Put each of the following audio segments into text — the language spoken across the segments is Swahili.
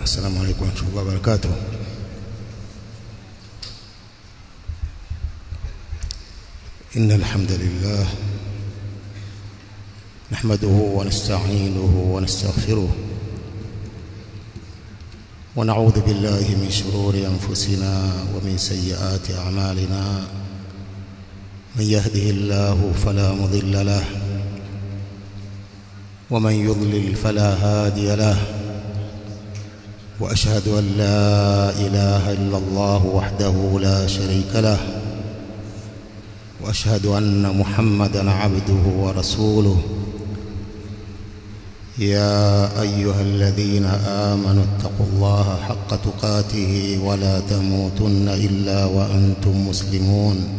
السلام عليكم ورحمة الله وبركاته إن الحمد لله نحمده ونستعينه ونستغفره ونعوذ بالله من شرور أنفسنا ومن سيئات أعمالنا من يهده الله فلا مضل له ومن يضلل فلا هادي له واشهد ان لا اله الا الله وحده لا شريك له واشهد ان محمدا عبده ورسوله يا ايها الذين امنوا اتقوا الله حق تقاته ولا تموتن الا وانتم مسلمون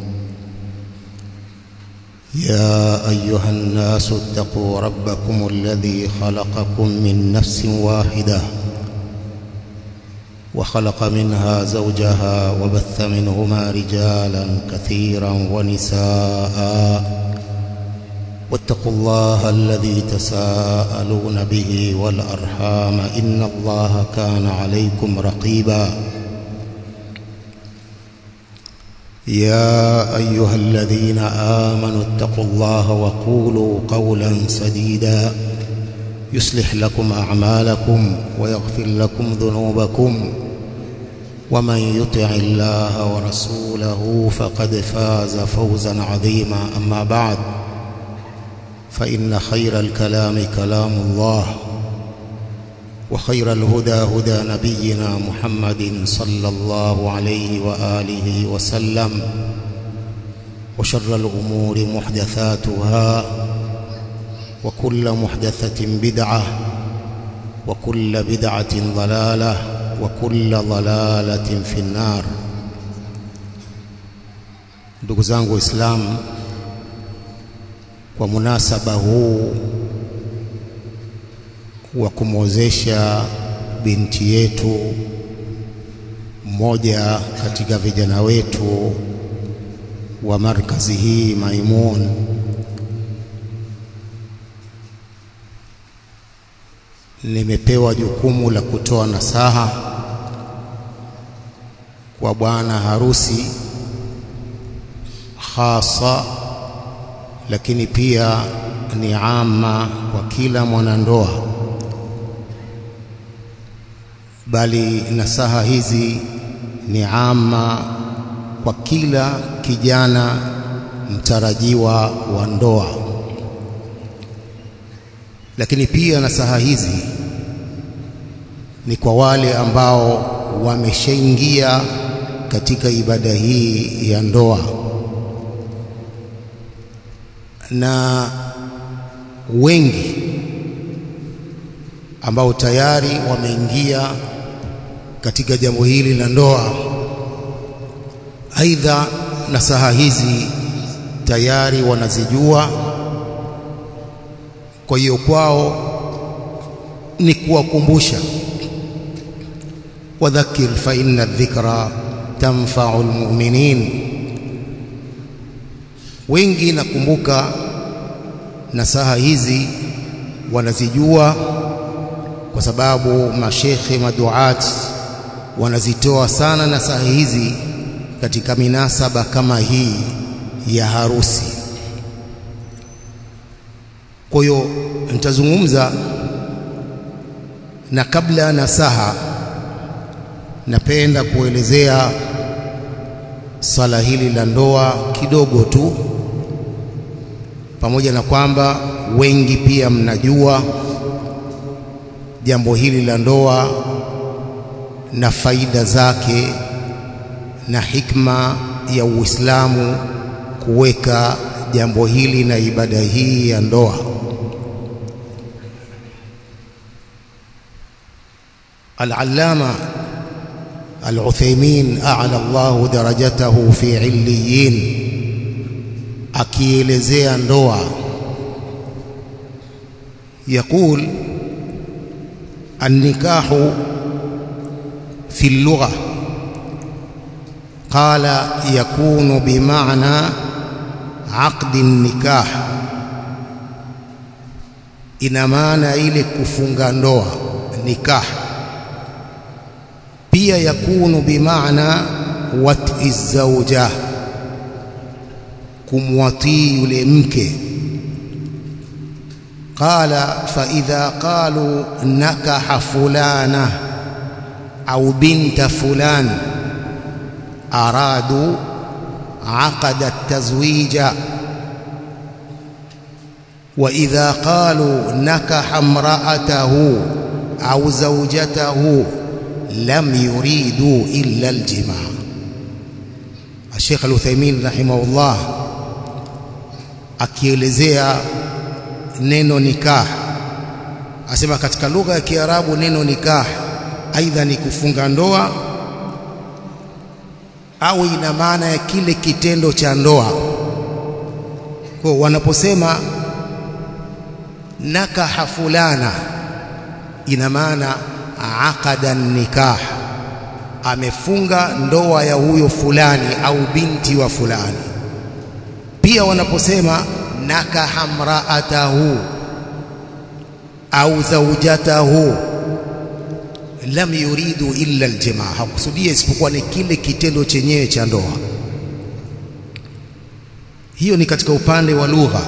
يا ايها الناس اتقوا ربكم الذي خلقكم من نفس واحده وخلق منها زوجها وبث منهما رجالا كثيرا ونساء واتقوا الله الذي تساءلون به والارحام ان الله كان عليكم رقيبا يا ايها الذين امنوا اتقوا الله وقولوا قولا سديدا يصلح لكم اعمالكم ويغفر لكم ذنوبكم ومن يطع الله ورسوله فقد فاز فوزا عظيما اما بعد فان خير الكلام كلام الله وخير الهدى هدى نبينا محمد صلى الله عليه واله وسلم وشر الامور محدثاتها وكل محدثه بدعه وكل بدعه ضلاله وكل ضلاله في النار ndugu zangu waislamu kwa munasaba huu wa kumwozesha binti yetu mmoja katika vijana wetu wa markazi hii Maimun nimepewa jukumu la kutoa nasaha kwa bwana harusi hasa lakini pia ni ama kwa kila mwanandoa bali nasaha hizi ni ama kwa kila kijana mtarajiwa wa ndoa lakini pia nasaha hizi ni kwa wale ambao wameshaingia katika ibada hii ya ndoa na wengi ambao tayari wameingia katika jambo hili la ndoa aidha nasaha hizi tayari wanazijua kwa hiyo kwao ni kuwakumbusha wadhakir fa inna dhikra tanfa'u almu'minin wengi nakumbuka nasaha hizi wanazijua kwa sababu mashekhe maduat wanazitoa sana nasaha hizi katika minasaba kama hii ya harusi kwa hiyo nitazungumza na kabla ya nasaha napenda kuelezea swala hili la ndoa kidogo tu pamoja na kwamba wengi pia mnajua jambo hili la ndoa na faida zake na hikma ya Uislamu kuweka jambo hili na ibada hii ya ndoa Al-Allama Al-Uthaymeen a'la Allahu darajatahu fi 'illiyin akielezea ndoa يقول النكاح في اللغة قال يكون بمعنى عقد النكاح ina maana ile kufunga ndoa nikah pia yakunu bimaana wati zauja kumwatii yule mke qala fa idha qalu nakaha fulana au binta fulan aradu عقد التزويج وإذا قالوا نكح امرأته أو زوجته لم يريدوا إلا الجماع الشيخ العثيمين رحمه الله akielezea neno nikah asema katika lugha ya Kiarabu neno nikah aidha ni kufunga ndoa au ina maana ya kile kitendo cha ndoa. Kwa wanaposema nakaha fulana, ina maana aqada nikah, amefunga ndoa ya huyo fulani au binti wa fulani. Pia wanaposema nakaha mraatahu au zaujatahu lam yuridu illa aljamaa, hakusudia isipokuwa ni kile kitendo chenyewe cha ndoa. Hiyo ni katika upande wa lugha.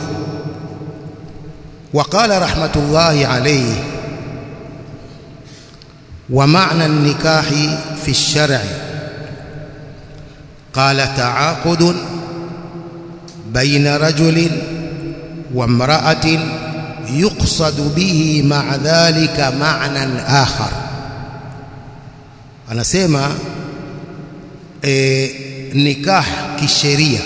Waqala rahmatullahi alayhi wa maana nikahi fi lshar'i qala taaqudun baina rajulin wa imra'atin yuqsadu bihi ma'a dhalika ma'nan akhar anasema e, nikah kisheria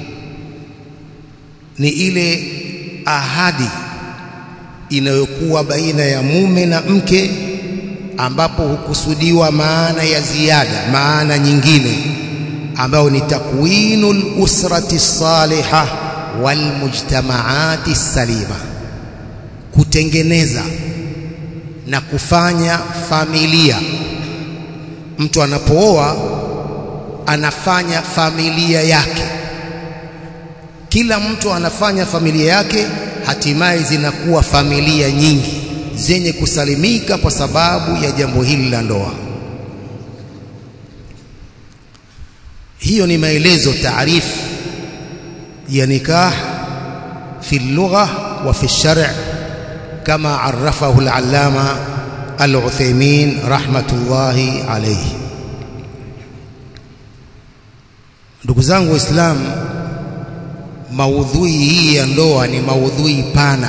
ni ile ahadi inayokuwa baina ya mume na mke ambapo hukusudiwa maana ya ziada maana nyingine ambayo ni takwinul usrati salihah wal mujtamaati salima kutengeneza na kufanya familia mtu anapooa anafanya familia yake kila mtu anafanya familia yake hatimaye zinakuwa familia nyingi zenye kusalimika kwa sababu ya jambo hili la ndoa hiyo ni maelezo taarifu ya nikah fi lugha wa fi shar' kama arafahu al-allama al-Uthaymeen rahmatullahi alayhi ndugu zangu waislamu maudhui hii ya ndoa ni maudhui pana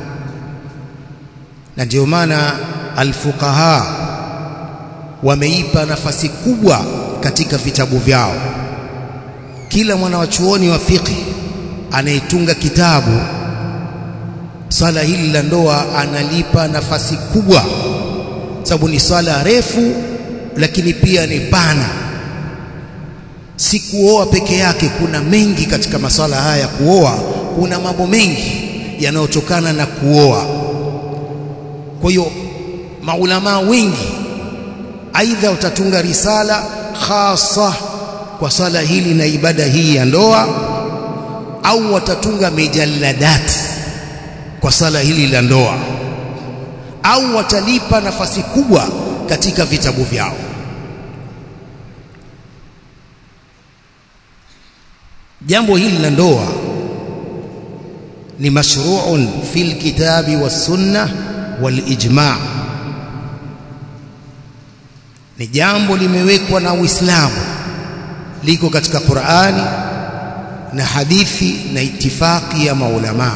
na ndio maana alfuqaha wameipa nafasi kubwa katika vitabu vyao kila mwanawachuoni wa fiqh anayetunga kitabu swala hili la ndoa analipa nafasi kubwa sababu ni swala refu lakini pia ni pana si kuoa peke yake kuna mengi katika maswala haya ya kuoa kuna mambo mengi yanayotokana na kuoa kwa hiyo maulamaa wengi aidha utatunga risala khasa kwa swala hili na ibada hii ya ndoa au watatunga mijalladat kwa swala hili la ndoa au watalipa nafasi kubwa katika vitabu vyao jambo hili la ndoa ni mashru'un fil kitabi was sunnah wal ijma' ni jambo limewekwa na Uislamu liko katika Qur'ani na hadithi na itifaki ya maulama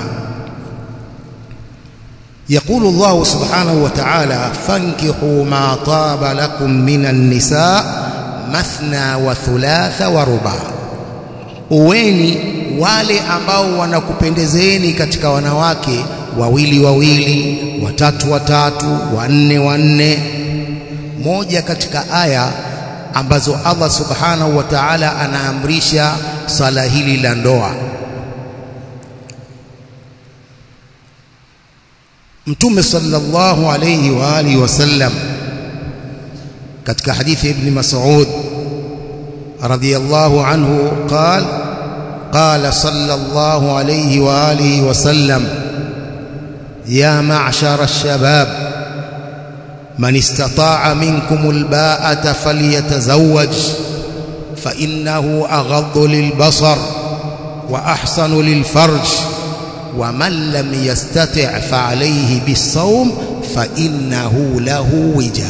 يقول الله سبحانه وتعالى فانكحوا ما طاب لكم من النساء مثنى وثلاث ورباع uweni wale ambao wanakupendezeni katika wanawake wawili wawili watatu watatu wanne wanne moja katika aya ambazo Allah subhanahu wa ta'ala anaamrisha swala hili la ndoa Mtume sallallahu alayhi wa alihi wasallam katika hadithi ya Ibn Mas'ud radiyallahu anhu قال قال صلى الله عليه واله وسلم يا معشر الشباب man istata'a minkum alba'ata falyatazawwaj fa innahu aghaddu lilbasar wa ahsanu lilfarj wa man lam yastati' fa alayhi bis-sawm fa innahu lahu wija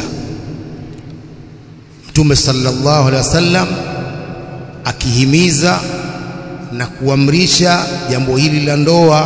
Mtume sallallahu alaihi wasallam akihimiza na kuamrisha jambo hili la ndoa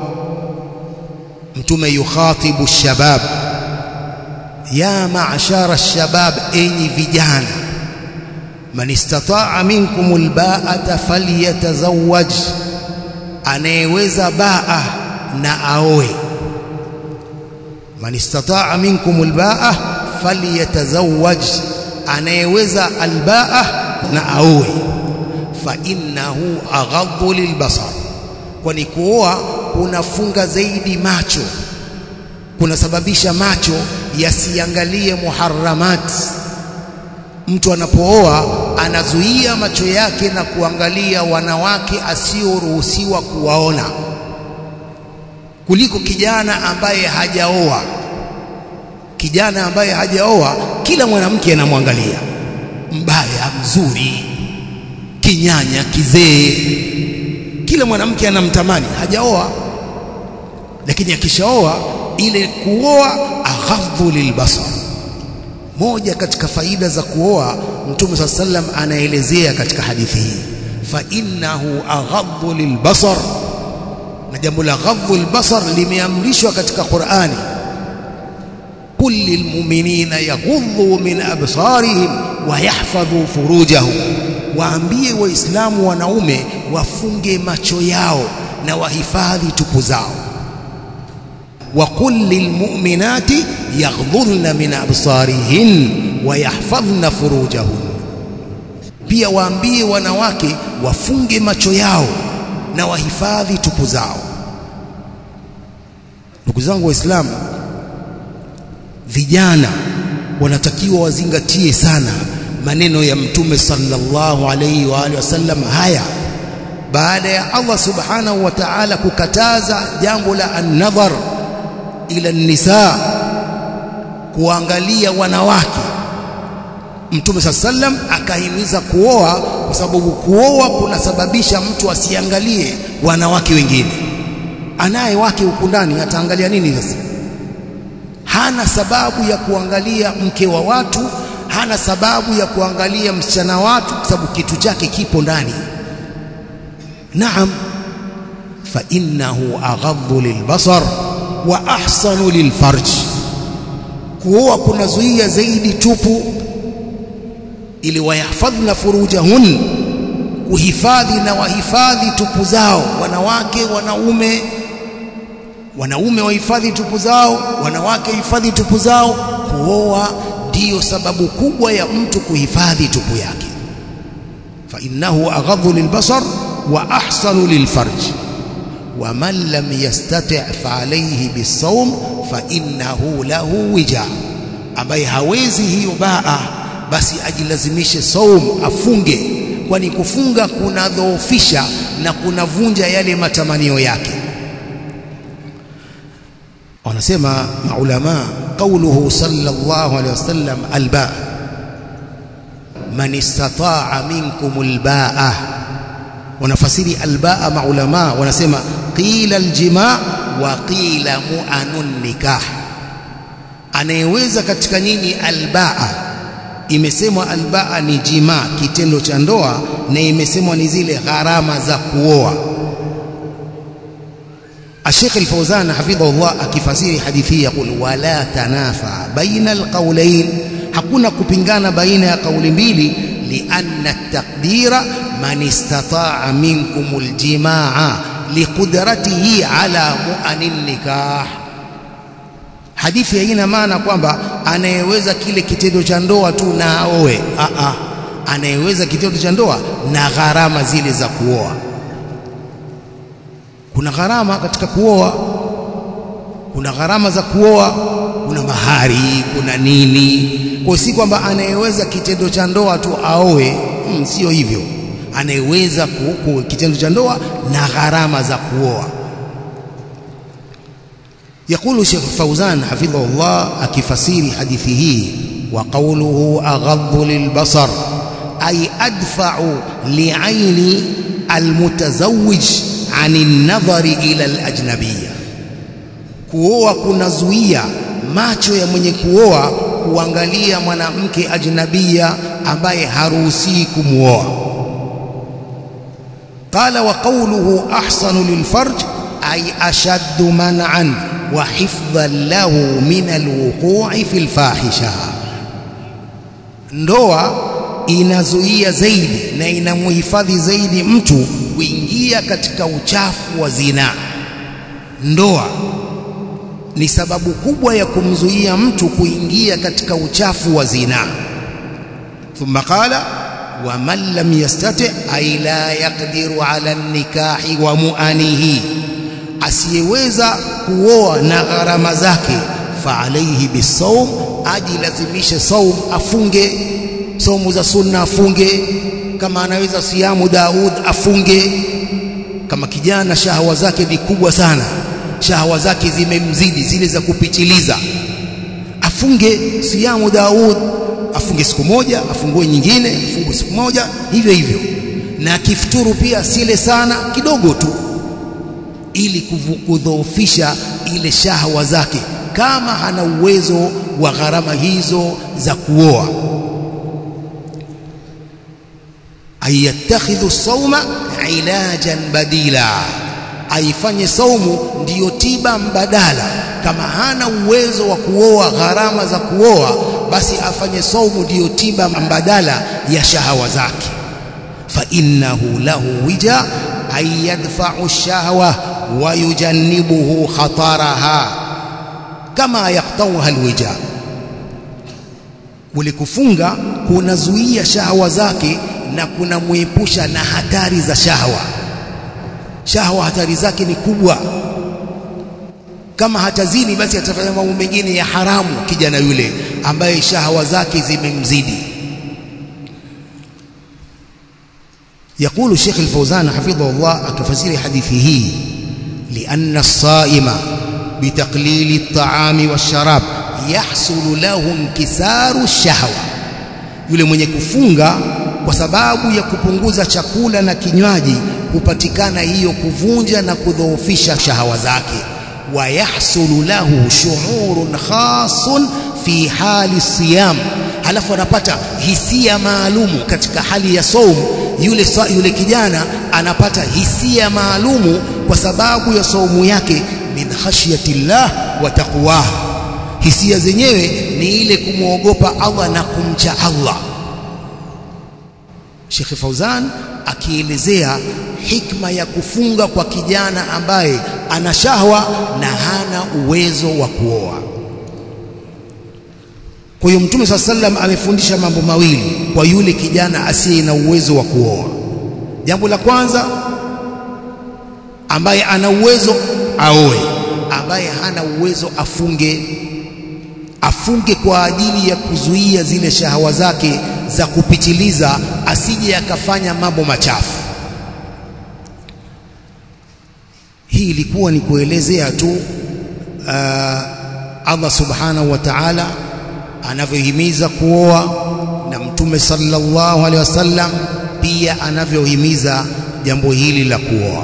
mtume yukhatibu shabab ya ma'shara shabab enyi vijana man istata'a minkum alba'ata falyatazawwaj anayeweza baa na aoe man istata'a minkum albaa falyatazawwaj anayeweza albaa na aoe fa innahu aghaddu lilbasar kwani kuoa kunafunga zaidi macho kunasababisha macho yasiangalie muharramat mtu anapooa anazuia macho yake na kuangalia wanawake asioruhusiwa kuwaona kuliko kijana ambaye hajaoa kijana ambaye hajaoa kila mwanamke anamwangalia mbaya mzuri kinyanya kizee kila mwanamke anamtamani hajaoa lakini akishaoa ile kuoa aghadhu lilbasar moja katika faida za kuoa mtume saa sallam anaelezea katika hadithi hii fa innahu aghadhu lilbasar na jambo la ghadhu albasar limeamrishwa katika Qur'ani kul lilmu'minina yaghudhu min absarihim wa yahfadhu furujahum waambie waislamu wanaume wafunge macho yao na wahifadhi tupu zao وقل للمؤمنات يغضضن من أبصارهن ويحفظن فروجهن pia waambie wanawake wafunge macho yao na wahifadhi tupu zao ndugu zangu waislamu vijana wanatakiwa wazingatie sana maneno ya mtume sallallahu alayhi wa alihi wasallam haya baada ya Allah subhanahu wa ta'ala kukataza jambo la an-nadhar ila nisa kuangalia wanawake Mtume sallam akahimiza kuoa kwa sababu kuoa kunasababisha mtu asiangalie wanawake wengine anaye wake huku ndani ataangalia nini sasa hana sababu ya kuangalia mke wa watu hana sababu ya kuangalia msichana watu kwa sababu kitu chake kipo ndani naam fa innahu aghaddu lilbasar wa ahsanu lilfarj kuoa kunazuia zaidi tupu ili wayahfadhna furujahun kuhifadhi na wahifadhi tupu zao wanawake wanaume wanaume wahifadhi tupu zao wanawake hifadhi tupu zao kuoa ndiyo sababu kubwa ya mtu kuhifadhi tupu yake fa innahu aghadhu lilbasar wa ahsanu lilfarj ومن لم يستطع فعليه بالصوم فإنه له وجاء ambaye hawezi hiyo baa basi ajilazimishe saum afunge kwani kufunga kunadhoofisha na kunavunja yale matamanio yake wanasema maulama qauluhu sallallahu alaihi wasallam albaa man istata'a minkum albaa wanafasiri albaa maulama wanasema qila aljimaa wa qila mu'anun nikah anayeweza katika nyinyi albaa imesemwa albaa ni jimaa kitendo cha ndoa na imesemwa ni zile gharama za kuoa الشيخ الفوزان حفظه الله akifasiri hadithi hii yakul wala tanafa baina alqawlayn hakuna kupingana baina ya kauli mbili lianna at-taqdira man istata'a minkum aljimaa liqudratihi ala mu'anin nikah hadithi haina maana kwamba anayeweza kile kitendo cha ndoa tu na aoe a a anayeweza kitendo cha ndoa na gharama zile za kuoa kuna gharama katika kuoa kuna gharama za kuoa kuna mahari kuna nini kwa si kwamba anayeweza kitendo cha ndoa tu aoe hmm, sio hivyo anayeweza kitendo cha ndoa na gharama za kuoa يقول شيخ فوزان حفظه الله أكفسير حديثه وقوله أغض للبصر أي أدفع لعين المتزوج عن النظر إلى الأجنبية kuoa kunazuia macho ya mwenye kuoa kuangalia mwanamke ajnabia ambaye haruhusi kumwoa qala wa qawluhu ahsanu lilfarj ay ashaddu man'an wa hifdhan lahu min alwuqu'i fil fahisha ndoa inazuia zaidi na inamhifadhi zaidi mtu kuingia katika uchafu wa zinaa ndoa ni sababu kubwa ya kumzuia mtu kuingia katika uchafu wa zinaa thumma qala wa man lam yastati ay la yaqdiru ala nikahi wa muanihi asiyeweza kuoa na gharama zake fa alayhi bisawm ajilazimishe saum afunge saumu za sunna afunge kama anaweza siamu Daud afunge kama kijana shahawa zake ni kubwa sana shahawa zake zimemzidi zile za kupitiliza afunge siamu Daud afunge siku moja afungue nyingine afungue siku moja hivyo hivyo na akifuturu pia sile sana kidogo tu ili kudhoofisha ile shahawa zake kama hana uwezo wa gharama hizo za kuoa ayattakhidhu sauma ilajan badila aifanye saumu ndiyo tiba mbadala kama hana uwezo wa kuoa gharama za kuoa basi afanye saumu ndiyo tiba mbadala ya shahawa zake fa innahu lahu wija ay yadfa'u ash-shahwa wa yujannibuhu khataraha kama yaqtawha alwija kule kufunga kunazuia shahawa zake na kunamwepusha na hatari za shahawa shahwa hatari zake ni kubwa kama hatazini basi atafanya mambo mengine ya haramu kijana yule ambaye shahwa zake zimemzidi يقول الشيخ الفوزان حفظه الله أكفسير حديثه لأن الصائم بتقليل الطعام والشراب يحصل له انكسار الشهوة yule mwenye kufunga kwa sababu ya kupunguza chakula na kinywaji hupatikana hiyo kuvunja na kudhoofisha shahawa zake wa yahsulu lahu shu'urun khasun fi hali siyam halafu anapata hisia maalumu katika hali ya saumu yule, yule kijana anapata hisia maalumu kwa sababu ya saumu yake min khashyatillah wa taqwah hisia zenyewe ni ile kumwogopa Allah na kumcha Allah Sheikh Fauzan akielezea hikma ya kufunga kwa kijana ambaye ana shahwa na hana uwezo wa kuoa. Kwa hiyo Mtume swalla sallam amefundisha mambo mawili kwa yule kijana asiye na uwezo wa kuoa. Jambo la kwanza, ambaye ana uwezo aoe, ambaye hana uwezo afunge. Afunge kwa ajili ya kuzuia zile shahawa zake za kupitiliza, asije akafanya mambo machafu. Hii ilikuwa ni kuelezea tu uh, Allah subhanahu wa ta'ala anavyohimiza kuoa na Mtume sallallahu alaihi wasallam pia anavyohimiza jambo hili la kuoa.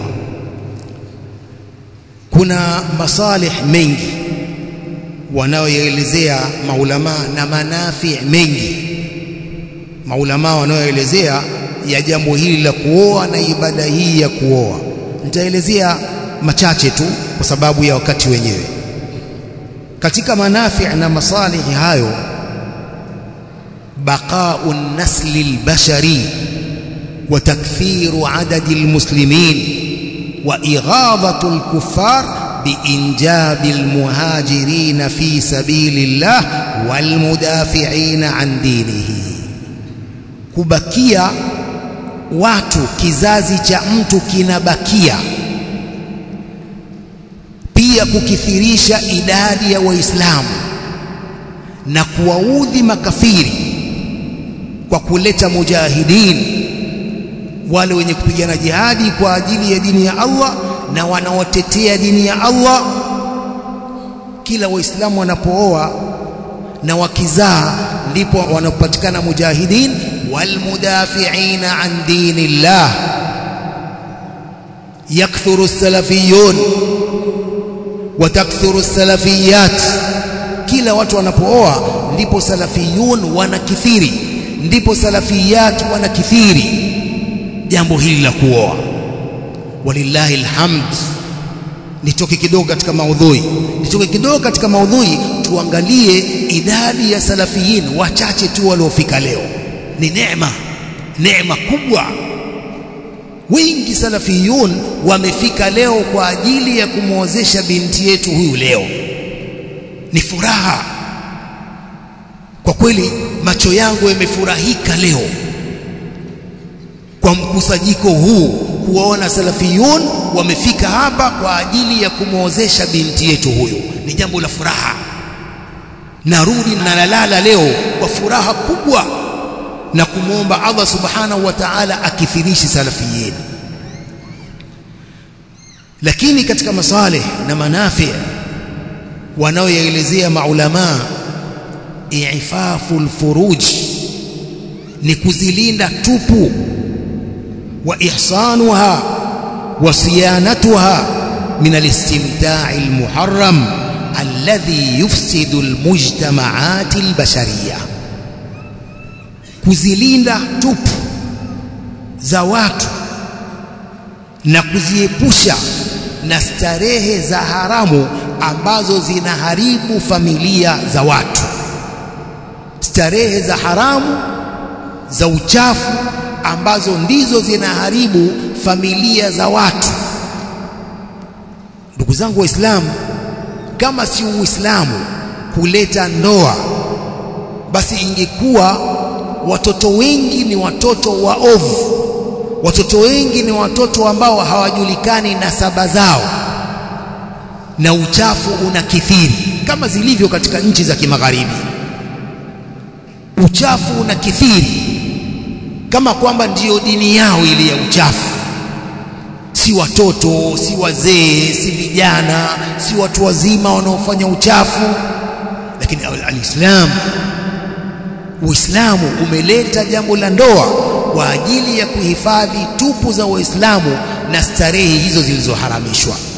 Kuna masalih mengi wanayoelezea maulama na manafi mengi maulama wanayoelezea ya jambo hili la kuoa na ibada hii ya kuoa. Nitaelezea machache tu kwa sababu ya wakati wenyewe. Katika manafi na masalihi hayo, baqau nasli albashari wa takthiru adadi almuslimin wa ighadhatu alkuffar biinjabi almuhajirin fi sabilillah walmudafi'in an dinihi, kubakia watu, kizazi cha mtu kinabakia pia kukithirisha idadi ya Waislamu na kuwaudhi makafiri kwa kuleta mujahidin, wale wenye kupigana jihadi kwa ajili ya dini ya Allah na wanaotetea dini ya Allah kila waislamu wanapooa na wakizaa ndipo wanapatikana mujahidin walmudafiina an dinillah yakthuru as-salafiyun wa takthuru as-salafiyat kila watu wanapooa ndipo salafiyun wanakithiri ndipo salafiyat wanakithiri jambo hili la kuoa walillahi alhamd nitoke kidogo katika maudhui nitoke kidogo katika maudhui tuangalie idadi ya salafiyin wachache tu waliofika leo ni neema neema kubwa wengi salafiyun wamefika leo kwa ajili ya kumwozesha binti yetu huyu leo ni furaha kwa kweli macho yangu yamefurahika leo kwa mkusanyiko huu kuwaona salafiyun wamefika hapa kwa ajili ya kumwozesha binti yetu huyu ni jambo la furaha narudi na nalala leo kwa furaha kubwa na kumwomba Allah subhanahu wa ta'ala akithirishi salafiyin lakini katika masalih na manafi wanaoyaelezea maulama i'faful furuj ni kuzilinda tupu wa ihsanuha wa siyanatuha min alistimta'i almuharram alladhi yufsidu almujtama'at albashariyah kuzilinda tupu za watu na kuziepusha na starehe za haramu ambazo zinaharibu familia za watu starehe za haramu za uchafu ambazo ndizo zinaharibu familia za watu ndugu zangu waislamu kama si uislamu kuleta ndoa basi ingekuwa watoto wengi ni watoto waovu watoto wengi ni watoto ambao hawajulikani nasaba zao na uchafu unakithiri kama zilivyo katika nchi za kimagharibi uchafu unakithiri kama kwamba ndiyo dini yao ile ya uchafu si watoto si wazee si vijana si watu wazima wanaofanya uchafu lakini alislam Uislamu umeleta jambo la ndoa kwa ajili ya kuhifadhi tupu za Waislamu na starehe hizo zilizoharamishwa